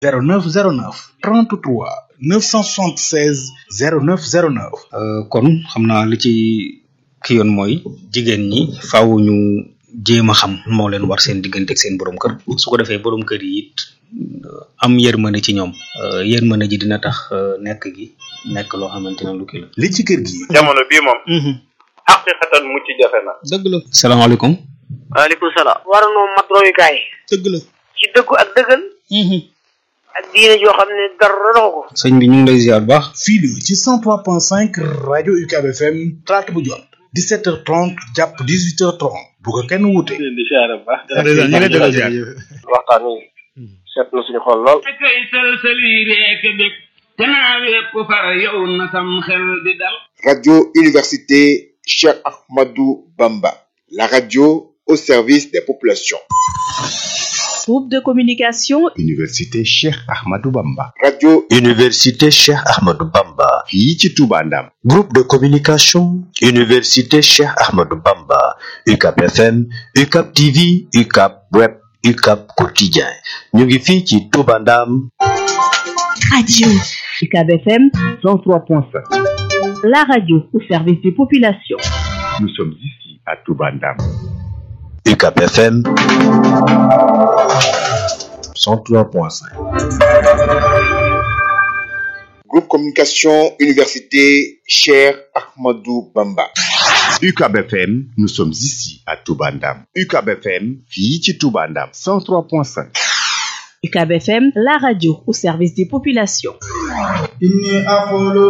0909 33 976 0909 Euh, kon xam naa li ci ki yoon mooy jigéen ñi faaw ñu jéem a xam moo leen war seen diggante ak seen borom kër su ko defee borom kër yi it euh, am yërmande ci ñoom Euh, yërmande ji dina tax euh, nekk gi nekk loo xamante ne lu kii la. li ci kër gi jamono bii moom xaqiqatan mucc jafe na dëgg la. salaamaaleykum. waaleykum salaam. war noo mat royukaay. dëgg la. ci dëggu ak dëggal. ak diine joo xam ne dara doxu ko. sëñ bi ñu ngi lay ziar bu baax. fii la ci 103.5 rajo UCAB FM talaata bu jot 17h30 jàpp 18h30 bu ko kenn wuute. di siyaare bu baax ñu ngi lay delloo ziar. waxtaan wi seet na suñu xol lool kay sëlsëli reek bég te naa wépp far yow na sam xel di dal Radio Université Cheikh Ahmadou Bamba, la radio au service des populations. Groupe de communication Université Cheikh Ahmadou Bamba. Radio Université Cheikh Ahmadou Bamba. fii ci Touba Ndam. Groupe de communication Université Cheikh Ahmadou Bamba. UCAP FM, UCAP TV, UCAP Web, UCAP Quotidien. ñu ngi fii ci Touba Ndam. Radio UCAB FM 103.5 La radio au service des populations. Nous sommes ici à Touba Ndam. UCAP FM 103.5. Groupe Communication Université Cheikh Ahmadou Bamba. UCAB FM, nous sommes ici à Touba Ndam. UCAB FM, fii ci Touba Ndam. 103.5. UCAB FM, la radio au service des populations. إني أقول